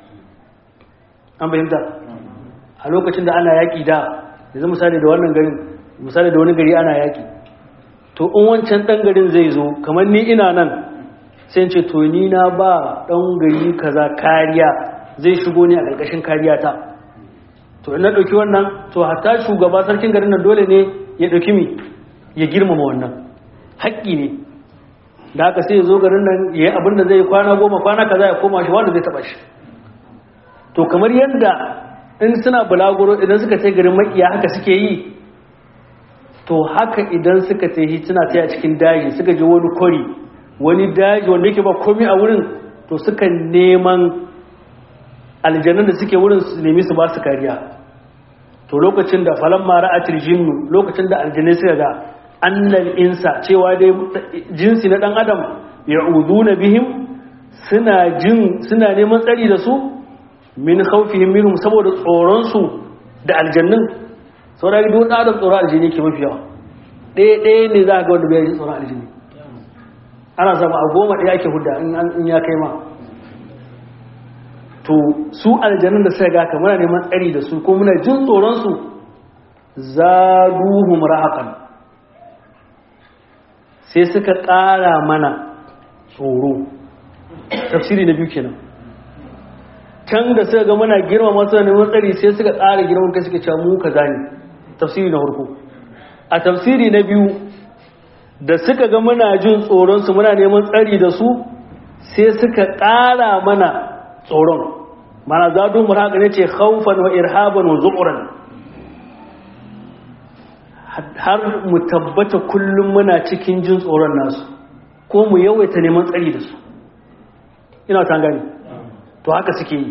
an bayyanta a lokacin da ana yaƙi da yanzu misali da wannan garin misali da wani gari ana yaƙi to in wancan ɗan garin zai zo kamar ni ina nan sai ce to ni na ba ɗan gari kaza kariya zai shigo ne a ƙarƙashin kariya ta to in na ɗauki wannan to hatta shugaba sarkin garin nan dole ne ya ɗauki mi ya girmama wannan haƙƙi ne da haka sai ya zo garin nan ya yi abin da zai kwana goma kwana kaza ya koma shi wanda zai taɓa shi to kamar yadda in suna bulaguro idan suka ce garin makiya haka suke yi to haka idan suka ce suna taya cikin daji suka je wani kwari wani daji wanda yake ba komi a wurin to suka neman aljanun da suke wurin su nemi su ba su kariya to lokacin da falon mara a jinnu lokacin da aljanai suka ga annal insa cewa dai jinsi na dan adam ya na bihim suna jin suna neman tsari da su min khawfihim minhum saboda tsoron su da aljannin saboda duk da adam tsoron aljanni ke mafi yawa ɗaya ɗaya ne za ka ga wanda bai tsoron aljanni ana samu a goma ɗaya ake hudda in ya kai ma to su aljannin da suka ga ka muna neman tsari da su ko muna jin tsoron su zaduhum rahaqan sai suka ƙara mana tsoro tafsiri na biyu kenan can da suka ga muna girma masu neman tsari sai suka ƙara girman kai suka cewa mu kaza ne tafsiri na farko a tafsiri na biyu da suka ga muna jin tsoronsu muna neman tsari da su sai suka ƙara mana tsoron mana zadun muraka ne ce haufan wa irhaban wa zuƙuran har mu tabbata kullum muna cikin jin tsoron nasu ko mu yawaita neman tsari da su ina ta gani to haka suke yi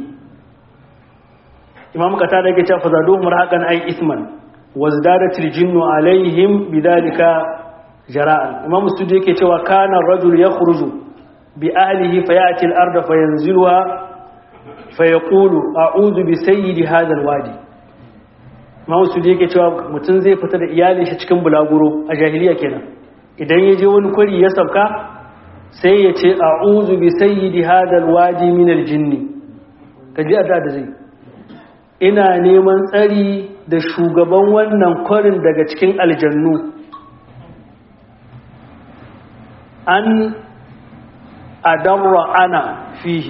imam kata da yake cewa fazaduhum raqan ay isman wazdadatil jinnu alaihim bidalika jara'an imam sudi yake cewa kana rajul yakhruju bi ahlihi fayati al-ardh fayanziluha fayaqulu a'udhu bi sayyidi hadha al-wadi imam sudi yake cewa mutun zai fita da iyalin shi cikin bulaguro a jahiliya kenan idan ya je wani kwari ya sauka sai ya ce a'udhu bi sayyidi hadha al-wadi min al-jinni kaji adda da zai ina neman tsari da shugaban wannan kwarin daga cikin aljannu an adarra ana fihi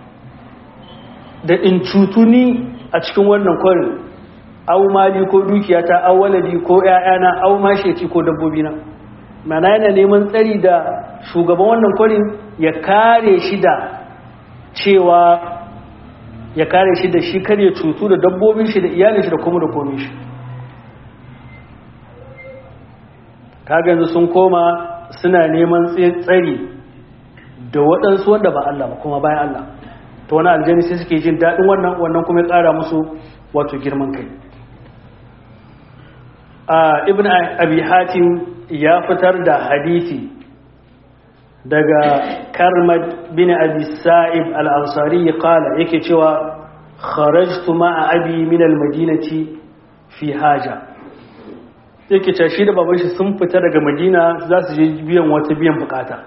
da in cutuni a cikin wannan kwarin au mali ko dukiyata au waladi ko ƴaƴana au masheci ko dabbobina mana yana neman tsari da shugaban wannan kwarin ya kare shi da cewa ya kare shi da shi kar ya cutu da dabbobin shi da iyalin shi da kuma da komin shi kaga yanzu sun koma suna neman tsari da waɗansu wanda ba Allah ba kuma bayan Allah to wani aljani sai suke jin daɗin wannan wannan kuma ya ƙara musu wato girman kai ibn abi hatim ya fitar da hadisi daga karmad bin abi sa'ib al-ansari qala yake cewa kharajtu ma'a abi min al-madinati fi haja yake cewa shi da baban shi sun fita daga madina za su je biyan wata biyan bukata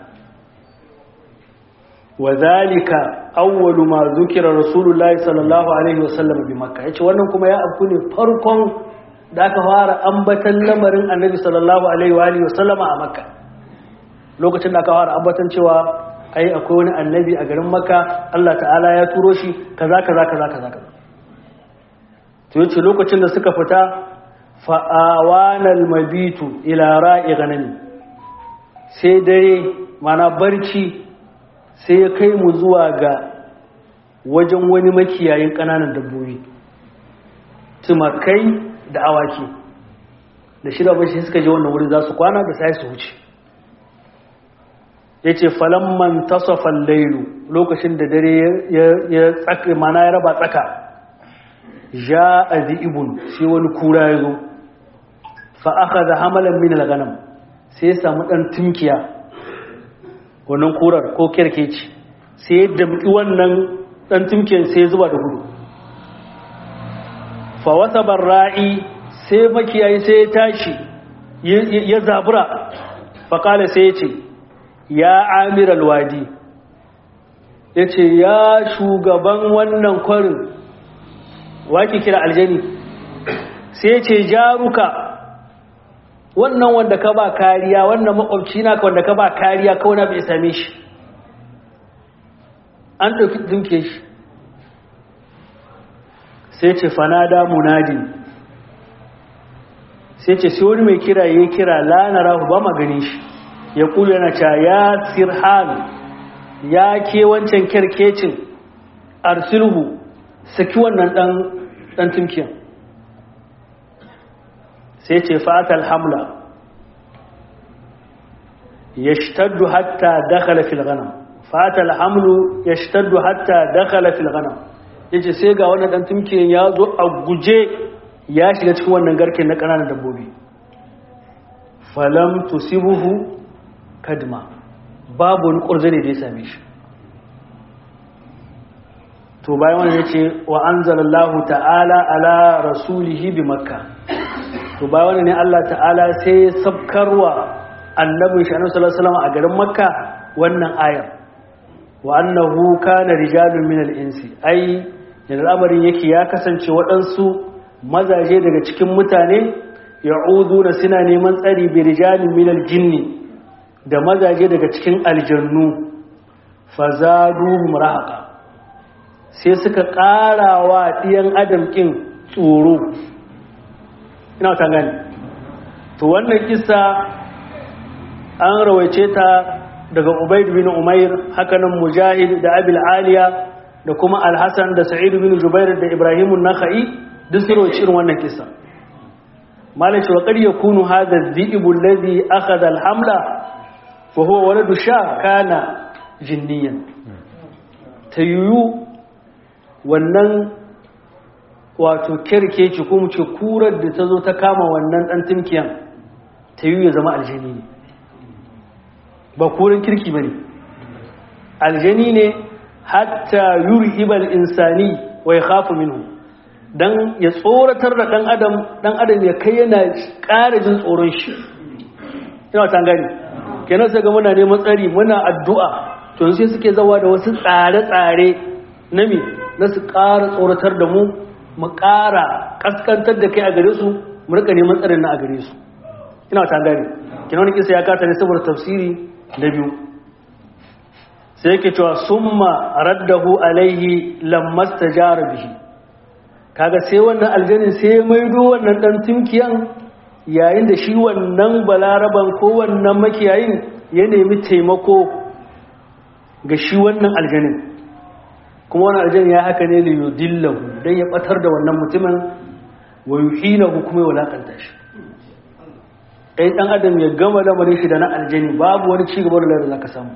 wa zalika awwalu ma zukira rasulullahi sallallahu alaihi wasallam bi makka yace wannan kuma ya afku ne farkon da aka fara ambatan lamarin annabi sallallahu alaihi wa alihi wasallama a makka lokacin da aka fara ambatan cewa ai akwai wani annabi a garin makka Allah ta'ala ya turo shi kaza kaza kaza kaza kaza to yace lokacin da suka fita fa awanal mabitu ila ra'i ganami sai dare mana barci sai ya kai mu zuwa ga wajen wani makiyayin ƙananan dabbobi tumakai da awaki da shida bashi suka je wannan wuri za su kwana da sai su wuce ya ce falamman tasofan lailu lokacin da dare ya tsaka mana ya raba tsaka ja a zi'ibun sai wani kura ya zo fa'aka da hamalan min ganam sai ya samu ɗan tunkiya wannan kurar ko kerkeci sai ya damƙi wannan ɗan tunkiyar sai ya zuba da gudu fawasa barra'i sai makiyayi sai ya tashi ya zabura faƙala sai ya ce ya amir alwadi ya ce ya shugaban wannan kwarin waki kira aljani sai ya ce jaruka wannan wanda ka ba kariya wannan makwabci na wanda ka ba kariya kawai na bai same shi an ɗauki dinke shi sai ce fanada munadi sai ce sai wani mai kira ya kira lanara ba magani shi ya kula yana ca ya sirhan ya ke wancan kyarkecin arsilhu saki wannan ɗan tumkiyan sai ce fatal hamla ya shtaddu hatta dakhala fil ghanam fatal hamlu ya shtaddu hatta dakhala fil ghanam yace sai ga wannan dan tumkiyan ya zo a guje ya shiga cikin wannan garken na ƙananan dabbobi falam tusibuhu kadma babu wani ƙurzane da ya same shi to bayan wannan yace wa anzalallahu ta'ala ala rasulihi bi makkah to ba wani ne Allah ta'ala sai ya sabkarwa annabin shi annabi sallallahu alaihi wasallam a garin makka wannan ayar wa annahu kana rijalun min al-insi ai da al'amarin yake ya kasance waɗansu mazaje daga cikin mutane ya'uduna suna neman tsari bi rijalin min al-jinni da mazaje daga cikin aljannu fazaduhum rahaqa sai suka ƙarawa ɗiyan adam kin tsoro ina ta gani to wannan kisa an rawaice ta daga ubaid bin umair hakanan mujahid da abil aliya da kuma alhassan da sa'id bin jubair da ibrahim nakhai duk su rawaice irin wannan kisa malai wa qad yakunu hadha adh-dhi'b alladhi akhadha al-hamla fa huwa waladu sha kana jinniyan tayu wannan wato kerkeci ko mu ce kurar da ta zo ta kama wannan ɗan timkiyan ta yi ya zama aljani ne ba kurin kirki ba ne aljani ne hatta yuri ibal insani wa ya hafi minu don ya tsoratar da ɗan adam ɗan adam ya kai yana ƙara jin tsoron shi ina ta gani kenan sai ga muna neman tsari muna addu'a to sai suke zawa da wasu tsare-tsare na mi na su ƙara tsoratar da mu mu ƙara ƙaskantar da kai a gare su mu rika neman tsarin na a gare su ina ta gane kina wani kisa ya kata ne saboda tafsiri na biyu sai yake cewa summa raddahu alaihi lammas tajara bihi kaga sai wannan aljanin sai ya maido wannan dan tunkiyan yayin da shi wannan balaraban ko wannan makiyayin ya nemi taimako ga shi wannan aljanin kuma wani aljani ya haka ne li yudillahu dan ya batar da wannan mutumin wa yuhinahu kuma ya walakanta shi kai dan adam ya gama lamarin shi da na aljani babu wani ci gaba da zaka samu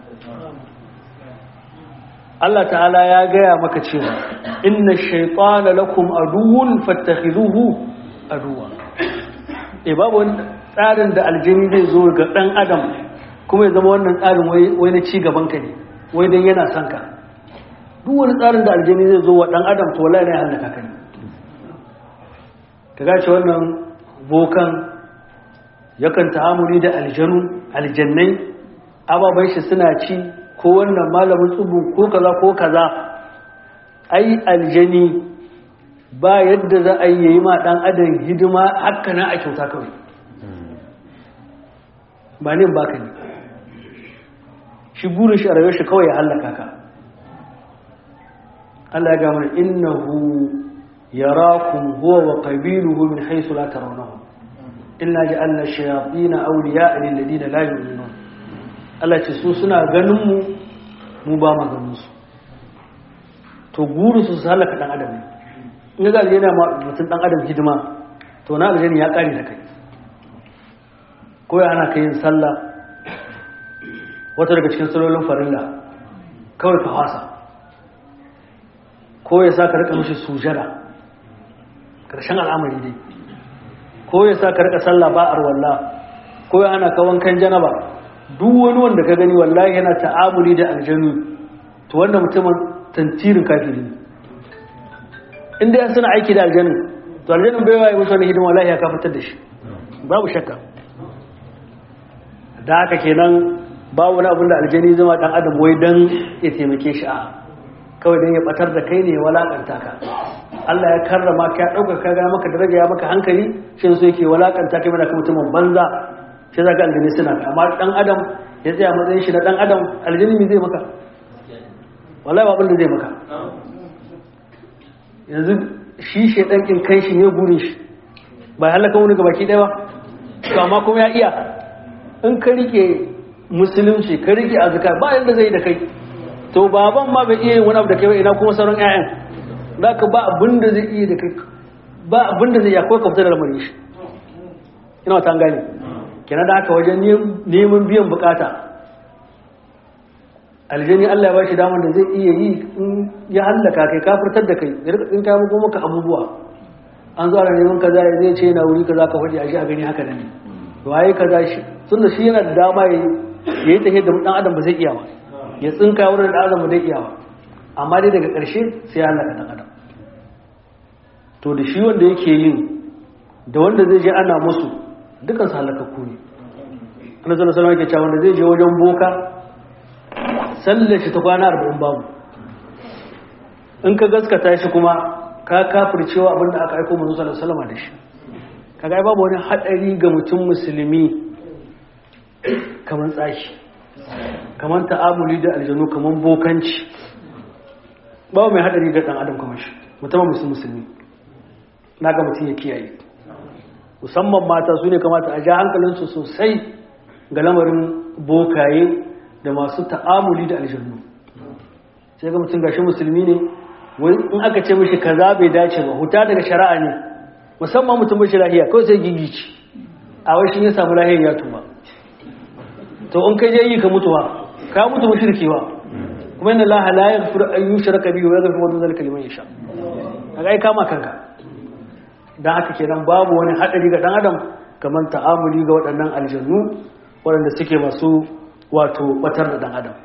Allah ta'ala ya gaya maka cewa inna shaytana lakum aduwwun fattakhizuhu aduwwa eh babu wani tsarin da aljini zai zo ga dan adam kuma ya zama wannan tsarin wai na ci gaban ka ne wai dan yana son ka duk wani tsarin da aljini zai zo wa dan adam to wallahi ne halaka ka ne ka gace wannan bokan yakan ta'amuli da aljanu aljannai ababai shi suna ci ko wannan malamin tsubu ko kaza ko kaza ai aljani ba yadda za a yi ma dan adam hidima haka na a kyauta kawai ba ne ba ka ne shi burin shi a rayuwar shi kawai ya hallaka ka Allah ya gama innahu yarakum huwa wa qabiluhu min haythu la tarawnahum inna ja'alna ash-shayatin awliya'a lil ladina la yu'minun Allah ce su suna ganin mu mu ba mu ganin su to guru su su halaka dan adam ne in ga yana ma mutum dan adam hidima to na aljani ya kare da kai ko ya ana kai yin sallah wata daga cikin salolin farilla kawai ka fasa ko ya sa ka rika mishi sujada karshen al'amari dai ko ya sa ka rika sallah ba arwalla ko ya ana ka wankan janaba duk wani wanda ka gani wallahi yana ta'amuli da aljanu to wannan mutumin tantirin kafiri ne inda ya suna aiki da aljanu to aljanun bai waye musu wani hidima wallahi ya kafatar da shi babu shakka da haka kenan ba wani abin da aljani zama dan adam wai dan ya taimake shi a kawai dan ya batar da kai ne ya walakanta ka Allah ya karrama ka ya dauka ka ga maka daraja ya maka hankali shi so yake walakanta kai mana ka mutumin banza shi zaka aljani suna ka amma dan adam ya tsaya matsayin shi na dan adam aljani me zai maka wallahi ba abin da zai maka yanzu shi shedan kin kai shi ne gurin shi ba halaka wani gabaki daya ba to amma kuma ya iya in ka rike musulunci ka rike azkar ba yanda zai da kai to baban ma bai iya yin wani abu da kai ba ina kuma sauran ƴaƴan zaka ba abin da zai iya da kai ba abin da zai iya ko ka fita da lamarin shi ina ta gane kenan da haka wajen neman biyan bukata aljani Allah ya bashi damar da zai iya yi in ya hallaka kai kafirtar da kai ya rika tsinka muku maka abubuwa an zo ana neman kaza ya zai ce na wuri kaza ka faɗi a shi a gani haka ne waye kaza shi tunda shi yana da dama ya yi tafiya da dan adam ba zai iya ba ya tsinka wurin da adam ba zai iya ba amma dai daga ƙarshe sai ya hallaka dan adam to da shi wanda yake yin da wanda zai je ana musu dukan su halakakku ne annabi sallallahu alaihi wasallam yake cewa wanda zai je wajen boka sallar shi ta kwana arba'in babu in ka gaskata shi kuma ka kafircewa abinda aka aiko manzo sallallahu alaihi wasallam da shi kaga babu wani hadari ga mutum musulmi kamar tsaki kamar ta'amuli da aljanu kamar bokanci babu mai hadari ga dan adam kamar shi musamman musulmi musulmi naga mutum ya kiyaye musamman mata su ne kamata a ja hankalinsu sosai ga lamarin bokaye da masu ta'amuli da aljannu sai ga mutum gashi musulmi ne wai in aka ce mishi kaza bai dace ba huta daga shari'a ne musamman mutum bai lahiya kawai sai gigici a wai shi ya samu lahiyar ya tuba to in kai je yi ka mutuwa ka mutu mushriki ba kuma inna allaha la yaghfiru an yushraka bihi wa yaghfiru ma dun zalika liman yasha kaga ai kama kanka dan haka kenan babu wani hadari ga dan adam kamar ta'amuli ga waɗannan aljannu waɗanda suke masu wato batar da dan adam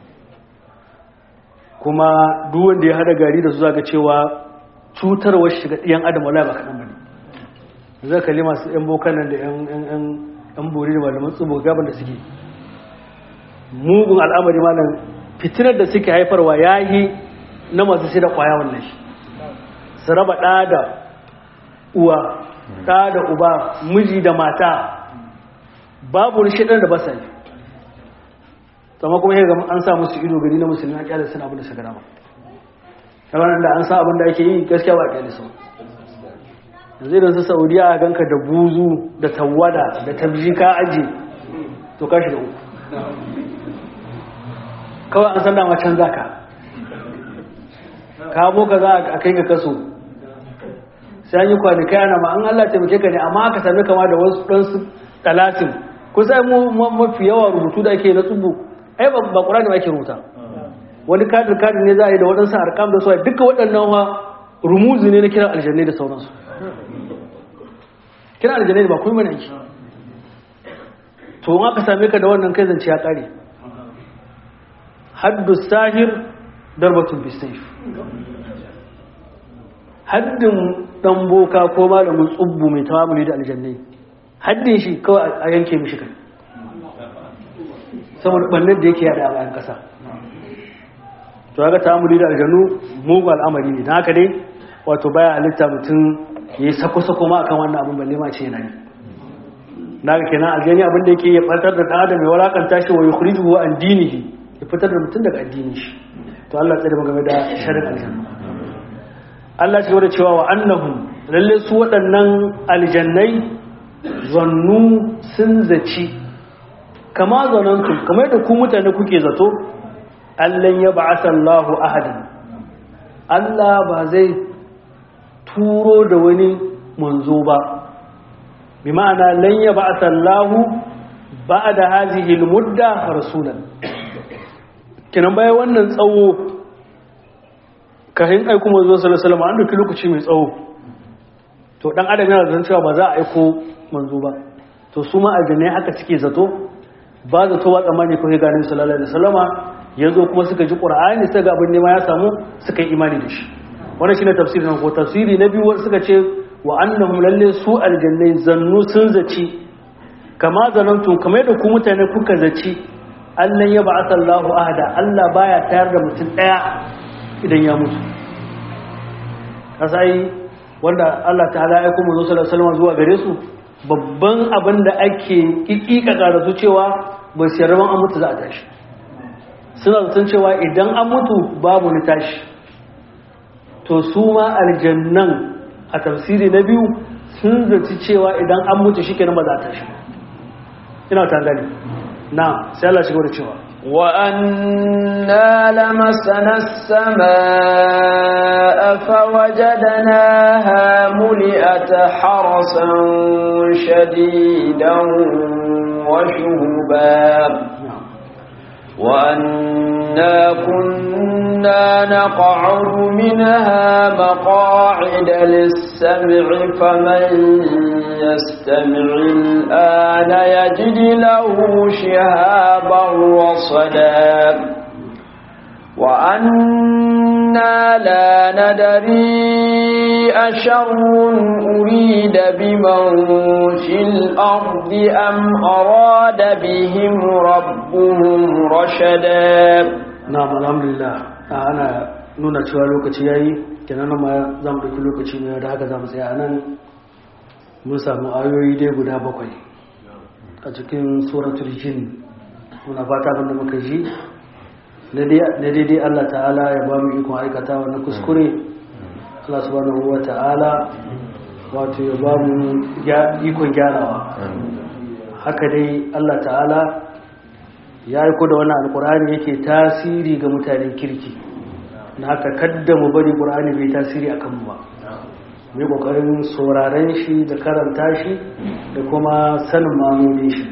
kuma duk wanda ya hada gari da su zaka cewa cutarwar shiga ɗiyan adam wala ba kaɗan bane zai kalli masu yan bokan nan da yan bori da malaman tsubo gaban da suke mugun al'amari malam fitinar da suke haifarwa ya yi na masu sai da kwaya wannan shi su raba ɗa da uwa ɗa da uba miji da mata babu wani shaɗar da ba sa yi sama kuma yadda an sa musu ido gari na musulmi a kyale suna abin da suka rama kamar da an sa abin da ake yi gaskiya ba a kyale su yanzu idan su saudiya a ganka da buzu da tawada da tabji ka aje to ka shi da uku kawai an san dama can zaka kamo ka za a kai ka kaso sai an yi kwanakai ana ma an Allah taimake ka ne amma aka sami kama da wasu ɗansu talatin kusa mu mafi yawa rubutu da ake na tsubu ai ba ƙura ne ake rubuta wani kadin kadin ne za a yi da waɗansu arkam da suwa duka waɗannan wa rumuzi ne na kiran aljannai da sauransu kiran aljannai ba kuma mana aiki to in aka same ka da wannan kai zance ya ƙare haddu sahir darbatun bisayf haddin dan boka ko malamin tsubbu mai tawamuli da aljannai haddin shi kawai a yanke mishi kai saboda bannan da yake yada a bayan kasa to ga tawamuli da aljannu mugu al'amari ne don haka dai wato baya halitta mutum ya yi sako-sako ma akan wannan abin balle ma ce yana yi na ga kenan aljani abin da yake ya fartar da ɗan adam ya walakanta shi wa yukhrijuhu an dinihi ya fitar da mutum daga addinin shi to Allah tsare mu game da sharrin aljanna Allah ce da cewa wa annahum lalle su waɗannan aljannai zannu sun zaci kama zanantu kamar da ku mutane kuke zato allan ya ba'asa Allahu ahadan Allah ba zai turo da wani manzo ba bi ma'ana lan ya ba'asa Allahu ba'da hadhihi al-mudda rasulan kinan bayan wannan tsawo kahin aiko manzo sallallahu alaihi wasallam an dauki lokaci mai tsawo to dan adam yana zan cewa ba za a aiko manzo ba to su ma aljannai haka suke zato ba zato ba tsammani ko ga ganin sallallahu alaihi wasallama yazo kuma suka ji qur'ani suka ga abin nema ya samu suka yi imani da shi wannan shine tafsirin ko tafsiri na biyu suka ce wa annahum lalle su aljannai zannu sun zaci kama zanantum kamar da ku mutane kuka zaci Allah ya ba'atha Allahu ahada Allah baya tayar da mutum daya idan ya mutu kasai wanda Allah ta'ala ya kuma zo sallallahu alaihi zuwa gare su babban abin da ake kikika da su cewa ba su yarda an mutu za a tashi suna zaton cewa idan an mutu babu ni tashi to su ma aljannan a tafsiri na biyu sun zaci cewa idan an mutu shikenan ba za a tashi ina ta gani na sai Allah shigo da cewa وأنا لمسنا السماء فوجدناها ملئت حرسا شديدا وشهبا وأنا كنا نقعد منها مقاعد للسمع فمن يستمع الآن يجد له شهابا رصدا وأنا لا ندري أشر أريد بمن في الأرض أم أراد بهم ربهم رشدا na'am alhamdulillah ana nuna cewa lokaci yayi kenan ma za mu ɗauki lokaci ne da haka za mu tsaya nan mun samu ayoyi dai guda bakwai a cikin suratul jin muna fata abinda muka ji na daidai Allah ta'ala ya ba mu ikon aikatawa na kuskure Allah subhanahu wa ta'ala wato ya ba mu ikon gyarawa haka dai Allah ta'ala ya aiko da wani alkur'ani yake tasiri ga mutanen kirki na haka kadda mu bari ƙur'ani bai tasiri a kanmu ba mai ƙoƙarin sauraren shi da karanta shi da kuma sanin mamomin shi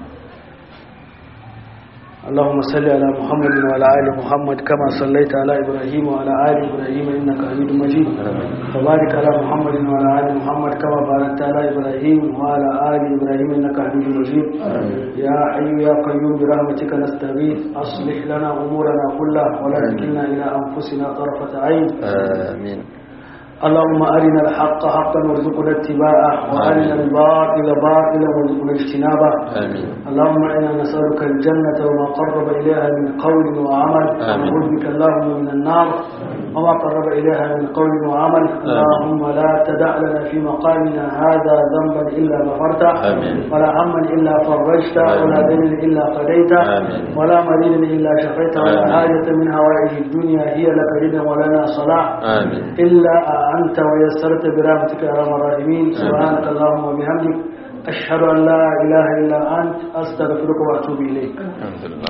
اللهم صل على محمد وعلى ال محمد كما صليت على ابراهيم وعلى ال ابراهيم انك حميد مجيد وبارك على محمد وعلى ال محمد كما باركت على ابراهيم وعلى ال ابراهيم انك حميد مجيد يا حي يا قيوم برحمتك نستغيث اصلح لنا امورنا كلها ولا تكلنا الى انفسنا طرفه عين آمين اللهم أرنا الحق حقا وارزقنا اتباعه وأرنا الباطل باطلا وارزقنا اجتنابه آمين اللهم إنا نسألك الجنة وما قرب إليها من قول وعمل آمين. ونعوذ بك اللهم من النار وما قرب إليها من قول وعمل اللهم لا تدع لنا في مقامنا هذا ذنبا إلا غفرته آمين. ولا هما إلا فرجته ولا آمين. دين إلا قضيته آمين. ولا مريض إلا شفيته ولا آمين. حاجة من هوائج الدنيا هي لك ردا ولنا صلاح آمين إلا أنت ويسرت برحمتك يا أرحم الراحمين سبحانك اللهم وبحمدك أشهد أن لا إله إلا أنت أستغفرك وأتوب إليك الحمد لله